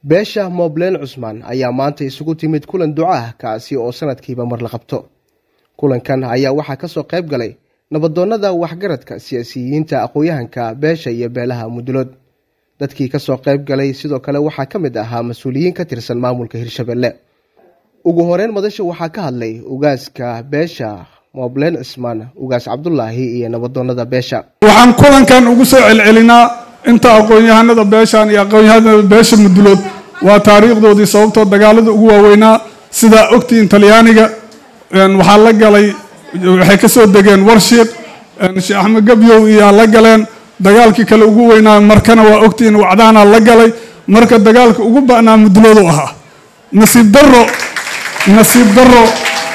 beesha moobleen cusmaan ayaa maanta isugu timid kulan duco ah kaasi oo sanadkiiba mar la qabto kulankan ayaa waxaa kasoo qayb galay nabadoonnada waxgaradka siyaasiyiinta aqoon-yahanka beesha iyo beelaha mudulood dadkii kasoo qayb galay sidoo kale waxaa ka mid ahaa mas-uuliyiin ka tirsan maamulka hirshabelle ugu horeyn madasha waxaa ka hadlay ugaaska beesha moobleen cismaan ugaas cabdulaahi iyo nabadoonnada beesha waxaan kulankan ugu soo celcelinaa inta aqoon-yahanada beeshan iyo aqoon-yahanada beesha mudulood waa taariikhdoodii sababtoo dagaalada ugu waaweynaa sidaa ogtiin talyaaniga waxaa la galay waxay ka soo degeen warshiiq sheekh axmed gabyow iyaa la galeen dagaalkii kale ugu weynaa markana waa ogtiin wacdaana la galay marka dagaalka ugu ba'naa muduloodu ahaa nasiib daro nasiib daro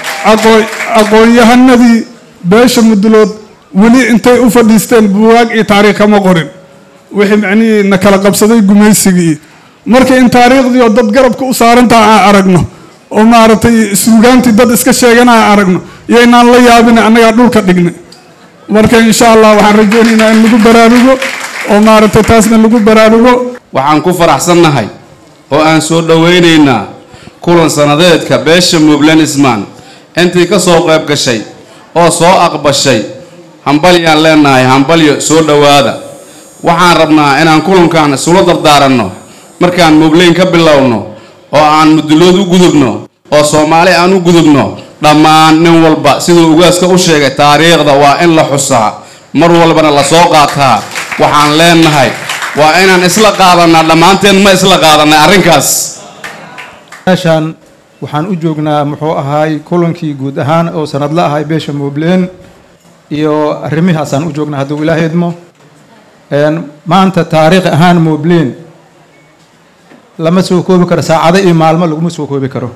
aqoon-yahanadii beesha mudulood weli intay u fadhiisteen buwaag iyo taariikh kama qorin wixii macnihii na kala qabsaday gumaysigii marka in taariikhdii oo dad garabka u saarantaha aan aragno oo maaragtay suugaantii dad iska sheegana aan aragno iyoynaan la yaabina annagaa dhulka dhignay marka insha allah waxaan rajaynaynaa in lagu baraarugo oo maaragtay taasna lagu baraarugo waxaan ku faraxsannahay oo aan soo dhowaynaynaa kulan sanadeedka beesha muublen ismaan intii ka soo qayb gashay oo soo aqbashay hambalyaan leenahay hambalyo soo dhowaada waxaan rabnaa inaan kulankan isula dardaaranno markaan muubleyn ka bilowno oo aan mudulood u gudubno oo soomaali aan u gudubno dhammaan nin walba siduu ugaaska u sheegay taariikhda waa in la xusaa mar walbana la soo qaataa waxaan leenahay waa inaan isla qaadanaa dhammaanteen ma isla qaadanay arrinkaas meeshaan waxaan u joognaa muxuu ahaay kulankii guud ahaan oo sanadla ahay beesha muubleen iyo arrimihaasaan u joognaa hadduu ilaaha idmo maanta taariikh ahaan muubleen lama soo koobi karo saacado iyo maalmo laguma soo koobi karo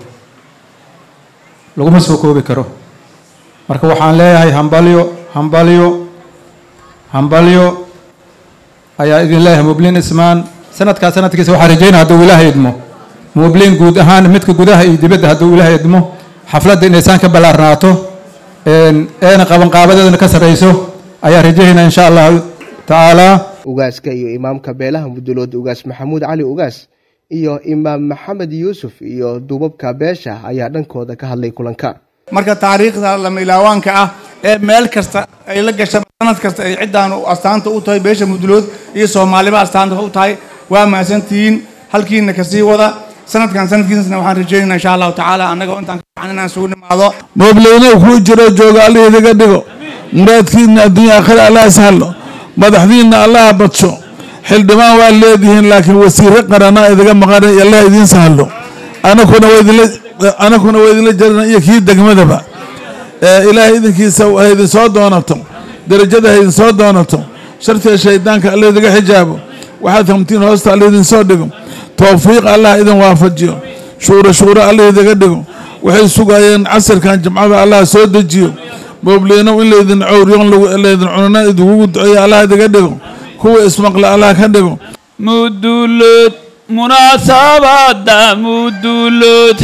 laguma soo koobi karo marka waxaan leeyahay hambalyo hambalyo hambalyo ayaa idin leeyahay muubleen ismaan sanadkaa sanadkiisa waxaa rajaynaa hadduu ilaaha idmo muubleen guud ahaan midka gudaha iyo dibadda hadduu ilaaha idmo xafladda inaysaan ka ballaarnaato eena qabanqaabadeedana ka sarrayso ayaa rajaynaa insha allahu tacaala ugaaska iyo imaamka beelaha mudulood ugaas maxamuud cali ugaas iyo imaam maxamed yuusuf iyo duubabka beesha ayaa dhankooda ka hadlay kulanka marka taariikhda lama ilaawaanka ah ee meel kasta ay la gasha sanad kasta ay ciddaan astaanta u tahay beesha mudulood iyo soomaaliba astaanta u tahay waa mahadsantihiin halkiina kasii wada sanadkan sanadkiisna waxaan rajeynaa insha allahu tacaala annaga intaan ka baxan inaan isugu nimaado moobleyne kuu jiro jooga allah idiga dhigo muraadkiina adduunya aakhira allah ishalo madaxdiinna allaha badsho xildhibaan waa leedihiin laakiin wasiire qarana idiga maqan allah idiin sahlo anakuna anakuna waa idinla jarana iyo kii degmadaba ilaahay idinkiisa ha idin soo doonato darajada ha idin soo doonato shartiga shaydaanka alla idiga xijaabo waxaad hamtiin hoosta alla idin soo dhigo towfiiq allah idin waafajiyo shuuro shuuro alla idiga dhigo waxay sugayeen casirkan jimcada allah soo dejiyo moobleyno in laydin cowriyo laydin cunana idinkugu duceeyo allah idiga dhigo kuwa ismaqle allah ka dhigo mudulood munaasabada mudulood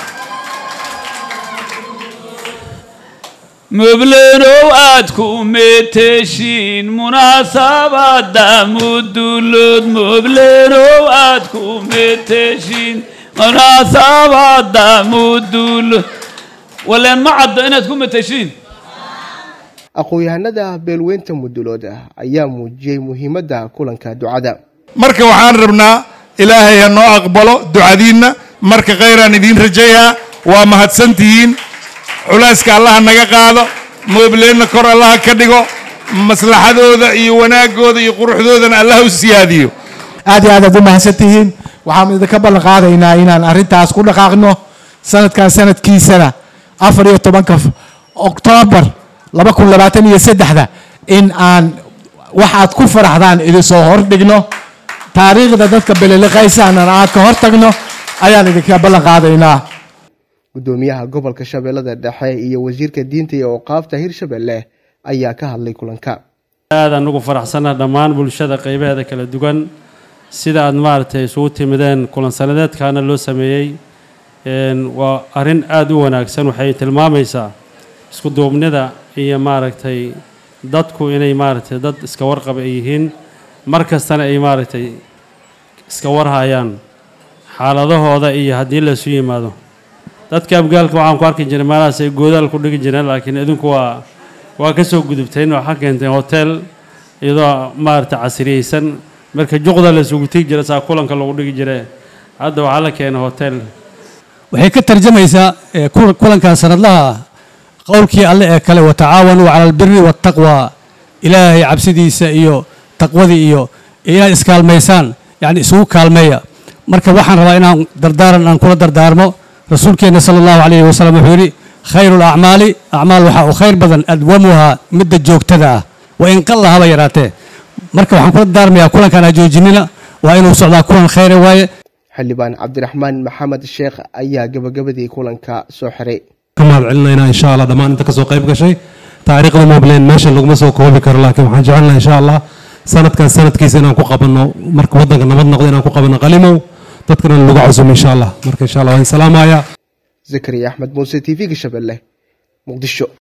mublenow aad ku meeteshiin munaasabada mudulood mublenow aad ku meeteshiin munaasabada mudulood waleen ma caddo inaad ku meteshiin aqoon-yahanada beelweynta mudulood ayaa muujiyey muhiimadda kulanka ducada marka waxaan rabnaa ilaahay ha noo aqbalo ducadiinna marka khayraan idiin rajayaa waa mahadsantihiin culeyska allaha naga qaado moobleenna kor allaha ka dhigo maslaxadooda iyo wanaagooda iyo quruxdoodana allah u siyaadiyo aad iyo aad aad u mahadsantihiin waxaan idinka ballan qaadaynaa inaan arrintaas ku dhaqaaqno sanadkan sanadkiisana afar iyo tobanka oktoobar laba kun labaatan iyo saddexda in aan waxaad ku faraxdaan idinsoo hordhigno taariikhda dadka beleliqaysaana aan ka hortagno ayaan idinka ballan qaadaynaa gudoomiyaha gobolka shabeellada dhexe iyo wasiirka diinta iyo awqaafta hirshabelle ayaa ka hadlay kulanka aad aan ugu faraxsannaha dhammaan bulshada qaybaheeda kala duwan sida aad maaragtay isugu timideen kulan sanadeedkaana loo sameeyey waa arrin aada u wanaagsan waxay tilmaamaysaa isku duubnida iyo maaragtay dadku inay maaragtay dad iska warqaba ay yihiin mar kastana ay maaragtay iska warhayaan xaaladahooda iyo haddii laysu yimaado dadka abgaalka waxaan ku arki jiray meelahaas ay goodaal ku dhigi jireen laakiin idinku waa waa ka soo gudubteen waxaa keenteen hotel iyadoo maaragtay casriyeysan marka juqda la isugu tigi jira saa kulanka lagu dhigi jire hadda waxaa la keenay hotel waxay ka tarjamaysaa ee, kul- kulankan sanadlaha ah qowlkii alle ee kale watacaawanuu cala albiri waataqwa ilaahay cabsidiisa iyo taqwadii iyo inaad iskaalmaysaan yacni isugu kaalmeeya marka waxaan rabaa inaan dardaaran aan kula dardaarmo rasuulkeenna sala allahu calayhi wasalam wuxuu yidhi khayru lacmaali acmaal waxaa u khayr badan adwamuhaa midda joogtada ah wa in qalla haba yaraatee marka waxaan kula dardaarmayaa kulankaan ha joojinina waa inuu socdaa kulan khayre waaye xildhibaan cabdiraxmaan maxamed sheekh ayaa gabagabadii kulanka soo xiray ka mahad celinaynaa insha allah dhammaan inta kasoo qayb gashay taariikhda mobleen meesha laguma soo koobi karo laakiin waxaan jecelnaha insha allah sanadkan sanadkiisa inaan ku qabanno marka waddanka nabad noqdo inaan ku qabanno qalimow dadkana lagu casumo insha allah marka insha allah waan salaamayaa zakariya axmed muuse t v-ga shabeelle muqdisho